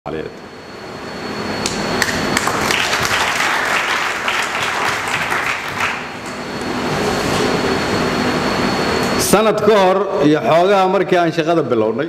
عليك sanad ka hor iyo xoogaha markii aan shaqada bilownay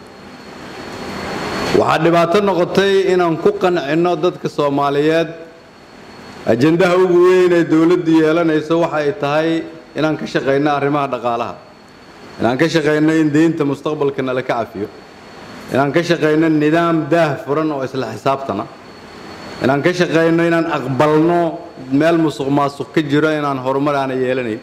waxaa dhibaato noqotay inaan ku qancinno dadka soomaaliyeed ajendaha ugu weyn ee dowladdu yeelanayso waxa ay tahay inaan ka shaqayno arrimaha dhaqaalaha inaan ka shaqayno in deynta mustaqbalka nala ka cafiyo inaan ka shaqayno nidaam daah furan oo isla xisaabtana inaan ka shaqayno inaan aqbalno meel musuq maasuq ka jiro inaan horumar aana yeelanayn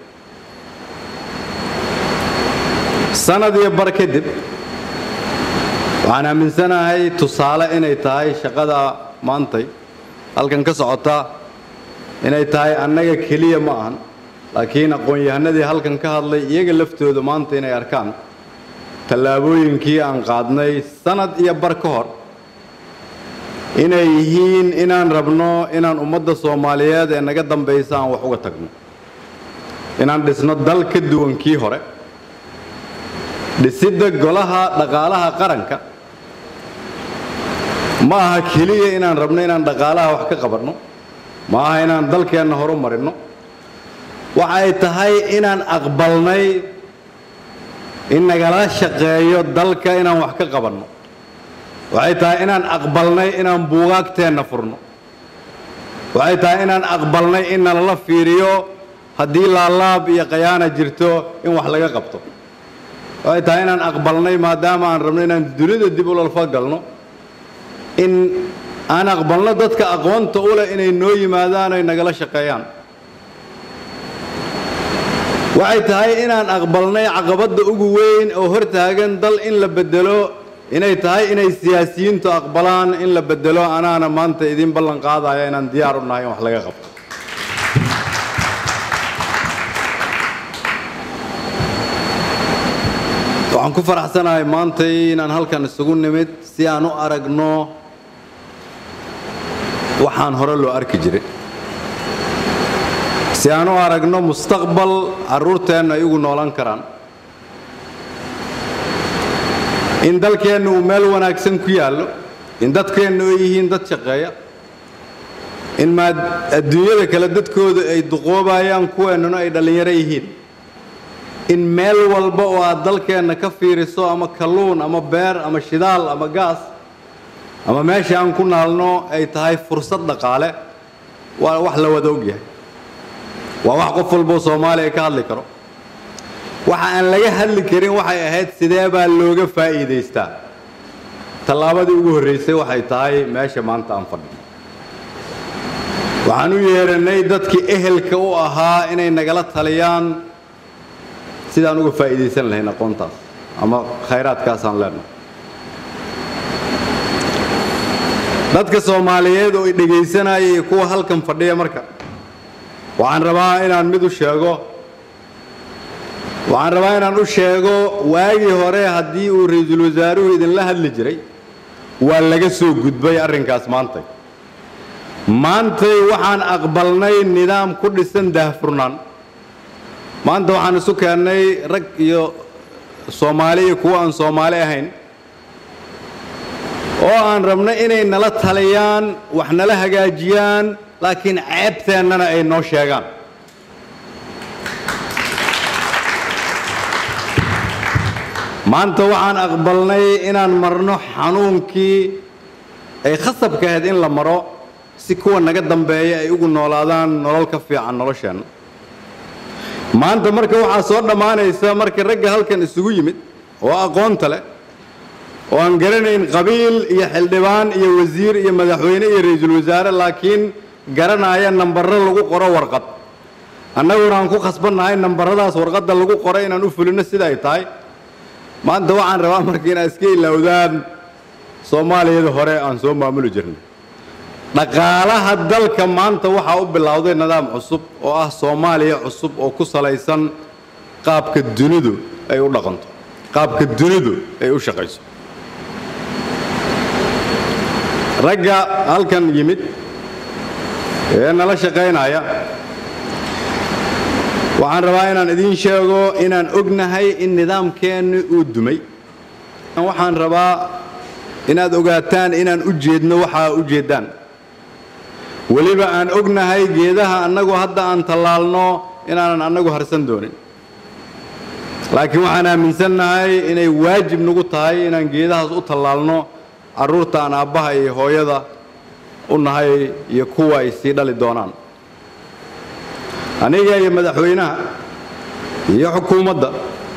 sanad iyo bar kadib waxaan aaminsanahay tusaale inay tahay shaqada maantay halkan ka socota inay tahay annaga keliya ma ahan laakiin aqoon-yahanadii halkan ka hadlay iyaga laftooda maanta inay arkaan tallaabooyinkii aan qaadnay sanad iyo bar ka hor inay yihiin inaan rabno inaan ummadda soomaaliyeed ee naga dambaysa aan wax uga tagno inaan dhisno dal ka duwan kii hore dhisidda golaha dhaqaalaha qaranka ma aha keliya inaan rabno inaan dhaqaalaha wax ka qabanno ma aha inaan dalkeenna horu marinno waxa ay tahay inaan aqbalnay in nagala shaqeeyo dalka inaan wax ka qabanno waxay tahay inaan aqbalnay inaan buugaagteenna furno waxay tahay inaan aqbalnay in nalala fiiriyo haddii laalaab iyo khayaana jirto in wax laga qabto waxay tahay inaan aqbalnay maadaama aan rabno inaan dunida dib ulalfa galno in aan aqbalno dadka aqoonta u leh inay noo yimaadaan ay nagala shaqeeyaan waxay tahay inaan aqbalnay caqabadda ugu weyn oo hortaagan dal in la bedelo inay tahay inay siyaasiyiintu aqbalaan in la bedelo anaana maanta idiin ballan qaadaya inaan diyaar u nahay in wax laga qabto waxaan ku faraxsanahay maantay inaan halkan isugu nimid si aan u aragno waxaan hore loo arki jiray si aan u aragno mustaqbal carruurteenna ay ugu noolan karaan in dalkeenna uu meel wanaagsan ku yaallo in dadkeenna ay yihiin dad shaqeeya in maa adduunyada kale dadkooda ay duqoobayaan kuweennuna ay dhallinyaro yihiin in meel walba oo aad dalkeenna ka fiiriso ama kalluun ama beer ama shidaal ama gaas ama meesha aan ku naalno ay tahay fursad dhaqaale waa wax la wada ogyahay waa wax qof walboo soomaaliya ka hadli karo waxa aan laga hadli karin waxay ahayd sidee baa looga faa'iidaystaa tallaabadii ugu horraysay waxay tahay meesha maanta aan fadhino waxaan u yeedhannay dadkii ehelka u ahaa inay nagala taliyaan sidaan uga faa'iidaysan lahayn aqoontaas ama khayraadkaasaan leenahay dadka soomaaliyeed oo i dhegaysanaya iyo kuwa halkan fadhiya marka waxaan rabaa inaan mid u sheego waxaan rabaa inaan u sheego waagii hore haddii uu ra-iisul wasaaruhu idinla hadli jiray waa laga soo gudbay arrinkaas maantay maantay waxaan aqbalnay nidaam ku dhisan daahfurnaan maanta waxaan isu keennay rag iyo soomaali iyo kuwo aan soomaali ahayn oo aan rabno inay nala taliyaan wax nala hagaajiyaan laakiin ceebteennana ay noo sheegaan maanta waxaan aqbalnay inaan marno xanuunkii ay khasabka ahayd in la maro si kuwa naga dambeeya ay ugu noolaadaan nolol ka fiican nolosheenna maanta marka waxaa soo dhammaanaysa markii ragga halkan isugu yimid oo aqoonta leh oo aan garanayn qabiil iyo xildhibaan iyo wasiir iyo madaxweyne iyo ra-iisul wasaare laakiin garanaya nambarro lagu qoro warqad annaguna aan ku khasbannahay nambarradaas warqadda lagu qoray inaan u fulino sida ay tahay maanta waxaan rabaa marka inaad iska ilowdaan soomaaliyada hore aan soo maamuli jirnay dhaqaalaha dalka maanta waxaa u bilowday nidaam cusub oo ah soomaaliya cusub oo ku salaysan qaabka dunidu ay u dhaqanto qaabka dunidu ay u shaqayso ragga halkan yimid ee nala shaqaynaya waxaan rabaa inaan idiin sheego inaan ognahay in nidaamkeenni uu dumay waxaan rabaa inaad ogaataan inaan u jeedno waxaa u jeeddaan weliba aan ognahay geedaha annagu hadda aan tallaalno inaanan annagu harsan doonin laakiin waxaan aaminsannahay inay waajib nagu tahay inaan geedahaas u tallaalno carruurta aan aabbaha iyo hooyada u nahay iyo kuwa ay sii dhali doonaan aniga iyo madaxweynaha iyo xukuumadda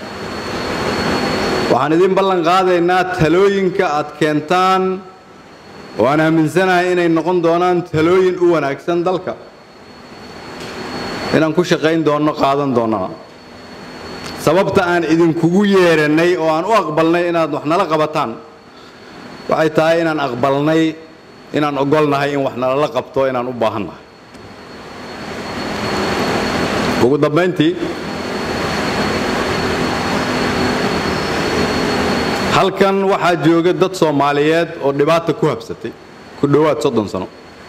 waxaan idin ballan qaadaynaa talooyinka aad keentaan oo aan aaminsanahay inay noqon doonaan talooyin u wanaagsan dalka inaan ku shaqayn doonno qaadan doonnana sababta aan idinkugu yeedhannay oo aan u aqbalnay inaad wax nala qabataan waxay tahay inaan aqbalnay inaan ogolnahay in wax nalala qabto inaan u baahannahay ugu dambayntii halkan waxaa jooga dad soomaaliyeed oo dhibaata ku habsatay ku dhowaad soddon sano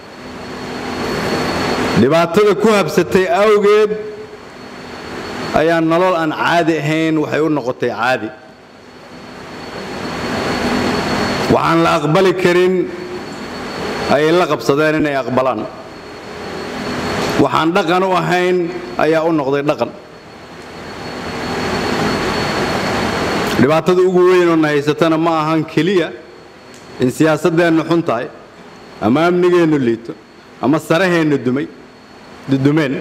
dhibaatada ku habsatay awgeed ayaa nolol aan caadi ahayn waxay u noqotay caadi waxaan la aqbali karin ayay la qabsadeen inay aqbalaan waxaan dhaqan u ahayn ayaa u noqday dhaqan dhibaatada ugu weynoo na haysatana ma ahan keliya in siyaasaddeennu xun tahay ama amnigeennu liito ama saraheennu dumay dudumeen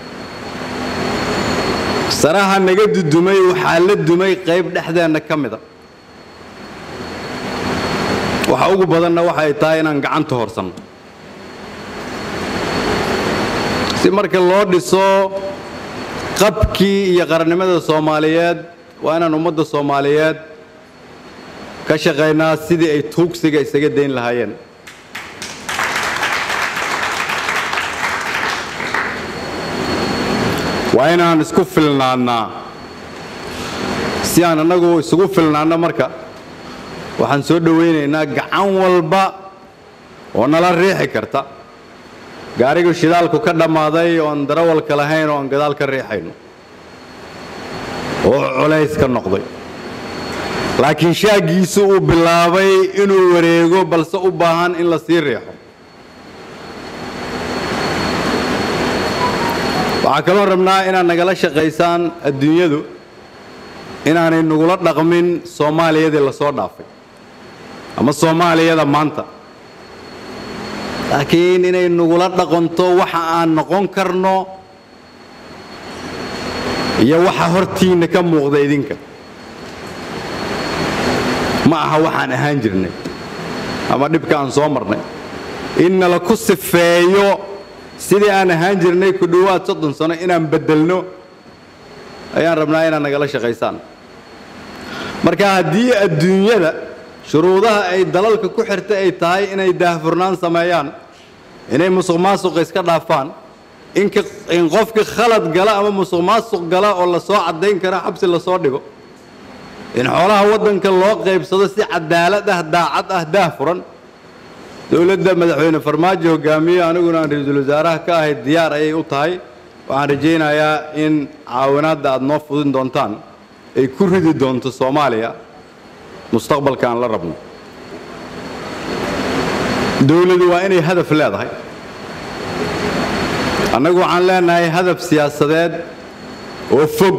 saraha naga dudumay waxaa la dumay qayb dhexdeenna ka mida waxa ugu badanna waxay tahay inaan gacanta horsanno si marka loo dhiso qabkii iyo qarannimada soomaaliyeed waa inaan ummadda soomaaliyeed ka shaqaynaa sidii ay tuugsiga isaga dayn lahaayeen waa inaan isku filnaannaa si aan annagu isugu filnaanno marka waxaan soo dhowaynaynaa gacan walba oo nala riixi karta gaarigu shidaalku ka dhammaaday oon darawalka lahayn oo aan gadaal ka riixayno oo culays ka noqday laakiin shaaggiisu uu bilaabay inuu wareego balse u baahan in la sii riixo waxaa kaloo rabnaa inaad nagala shaqaysaan adduunyadu inaanay nagula dhaqmin soomaaliyadii la soo dhaafay ama soomaaliyada maanta laakiin inay nagula dhaqanto waxa aan noqon karno iyo waxa hortiinna ka muuqda idinka ma aha waxaan ahaan jirnay ama dhibka aan soo marnay in nala ku sifeeyo sidii aan ahaan jirnay ku dhowaad soddon sano inaan beddelno ayaan rabnaa inaad nagala shaqaysaan marka haddii adduunyada shuruudaha ay dalalka ku xirta ay tahay inay daahfurnaan sameeyaan inay musuq maasuqa iska dhaafaan in qofka khalad gala ama musuq maasuq gala oo lasoo caddayn kara xabsi lasoo dhigo in xoolaha waddanka loo qaybsado si cadaalad ah daacad ah daahfuran dowladda madaxweyne farmaajo hogaamiye aniguna aan ra-iisul wasaaraha ka ahay diyaar ayay u tahay waxaan rajaynayaa in caawinaadda aad noo fudin doontaan ay ku ridi doonto soomaaliya mustaqbalka aan la rabno dowladu waa inay hadaf leedahay annagu waxaan leenahay hadaf siyaasadeed oo fog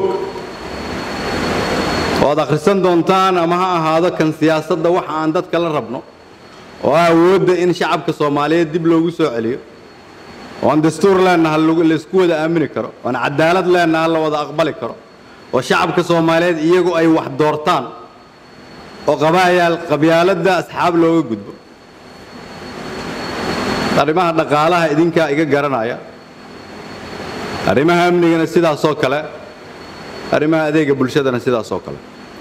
oo aad akhrisan doontaan ama ha ahaado kan siyaasadda waxa aan dadka la rabno oo ah awoodda in shacabka soomaaliyeed dib loogu soo celiyo oo aan dastuur leenaha laysku wada aamini karo oo aan cadaalad leenaha la wada aqbali karo oo shacabka soomaaliyeed iyagu ay wax doortaan oo qabaayaal qabyaaladda asxaab looga gudbo arrimaha dhaqaalaha idinkaa iga garanaya arrimaha amnigana sidaasoo kale arrimaha adeega bulshadana sidaasoo kale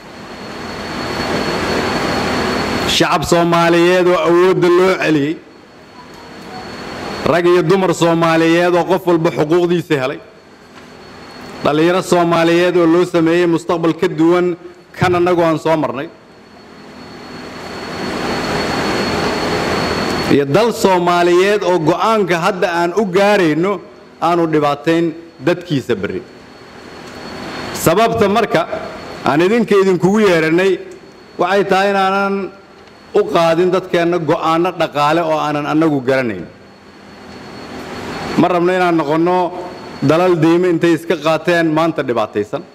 shacab soomaaliyeed oo awoodda loo celiyey rag iyo dumar soomaaliyeed oo qof walba xuquuqdiisa helay dhallinyaro soomaaliyeed oo loo sameeyey mustaqbal ka duwan kan annagu aan soo marnay iyo dal soomaaliyeed oo go'aanka hadda aan u gaarayno aanu dhibaatayn dadkiisa berri sababta marka aan idinka idinkugu yeedhannay waxay tahay inaanan u qaadin dadkeenna go'aanno dhaqaale oo aanan annagu garanayn ma rabno inaan noqonno dalal diime intay iska qaateen maanta dhibaataysan